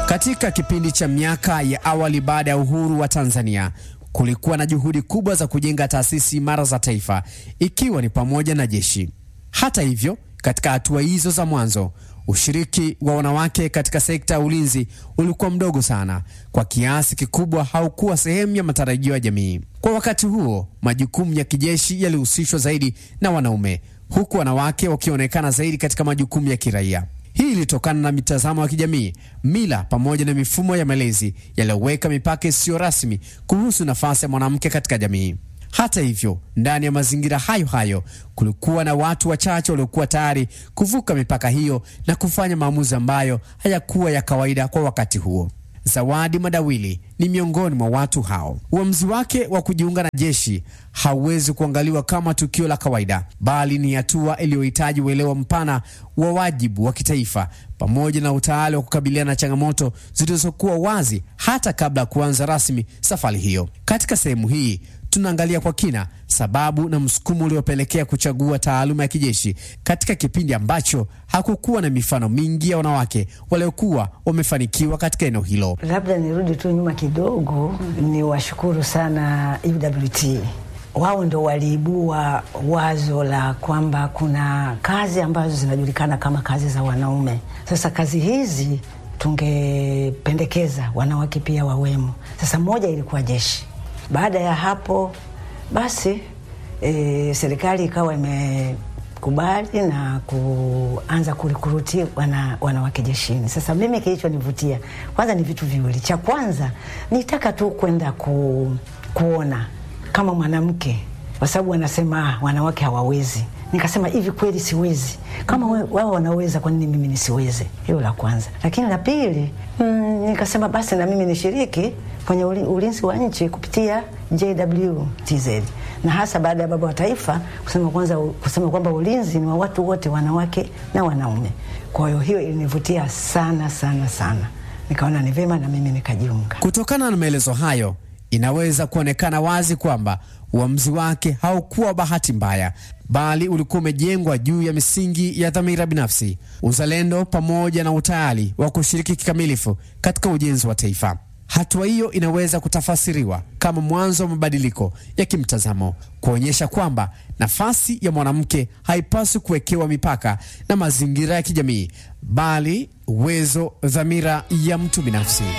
Katika kipindi cha miaka ya awali baada ya uhuru wa Tanzania, kulikuwa na juhudi kubwa za kujenga taasisi imara za taifa, ikiwa ni pamoja na jeshi. Hata hivyo, katika hatua hizo za mwanzo, ushiriki wa wanawake katika sekta ya ulinzi ulikuwa mdogo sana, kwa kiasi kikubwa haukuwa sehemu ya matarajio ya jamii. Kwa wakati huo, majukumu ya kijeshi yalihusishwa zaidi na wanaume, huku wanawake wakionekana zaidi katika majukumu ya kiraia. Hii ilitokana na mitazamo ya kijamii, mila pamoja na mifumo ya malezi yaliyoweka mipaka isiyo rasmi kuhusu nafasi ya mwanamke katika jamii. Hata hivyo, ndani ya mazingira hayo hayo kulikuwa na watu wachache waliokuwa tayari kuvuka mipaka hiyo na kufanya maamuzi ambayo hayakuwa ya kawaida kwa wakati huo. Zawadi Madawili ni miongoni mwa watu hao. Uamuzi wake wa kujiunga na jeshi hauwezi kuangaliwa kama tukio la kawaida, bali ni hatua iliyohitaji uelewa mpana wa wajibu wa kitaifa pamoja na utayari wa kukabiliana na changamoto zilizokuwa wazi hata kabla ya kuanza rasmi safari hiyo. Katika sehemu hii tunaangalia kwa kina sababu na msukumo uliopelekea kuchagua taaluma ya kijeshi katika kipindi ambacho hakukuwa na mifano mingi ya wanawake waliokuwa wamefanikiwa katika eneo hilo. Labda nirudi tu nyuma kidogo, ni washukuru sana UWT. Wao ndo waliibua wazo la kwamba kuna kazi ambazo zinajulikana kama kazi za wanaume. Sasa kazi hizi tungependekeza wanawake pia wawemo. Sasa moja ilikuwa jeshi. Baada ya hapo basi e, serikali ikawa imekubali na kuanza kurikuruti wana, wanawake jeshini. Sasa mimi kilichonivutia kwanza ni vitu viwili. Cha kwanza nitaka tu kwenda ku, kuona kama mwanamke, kwa sababu wanasema wanawake hawawezi. Nikasema hivi kweli siwezi? Kama wao wanaweza, kwa nini mimi nisiweze? Hilo la kwanza. Lakini la pili mm, nikasema basi na mimi nishiriki kwenye ulinzi wa nchi kupitia JWTZ na hasa baada ya baba wa taifa kusema kwanza kusema kwamba ulinzi ni wa watu wote, wanawake na wanaume. Kwa hiyo hiyo ilinivutia sana sana sana, nikaona ni vema na mimi nikajiunga. Kutokana na maelezo hayo, inaweza kuonekana wazi kwamba uamuzi wake haukuwa bahati mbaya, bali ulikuwa umejengwa juu ya misingi ya dhamira binafsi, uzalendo pamoja na utayari wa kushiriki kikamilifu katika ujenzi wa taifa. Hatua hiyo inaweza kutafasiriwa kama mwanzo wa mabadiliko ya kimtazamo, kuonyesha kwamba nafasi ya mwanamke haipaswi kuwekewa mipaka na mazingira ya kijamii, bali uwezo, dhamira ya mtu binafsi.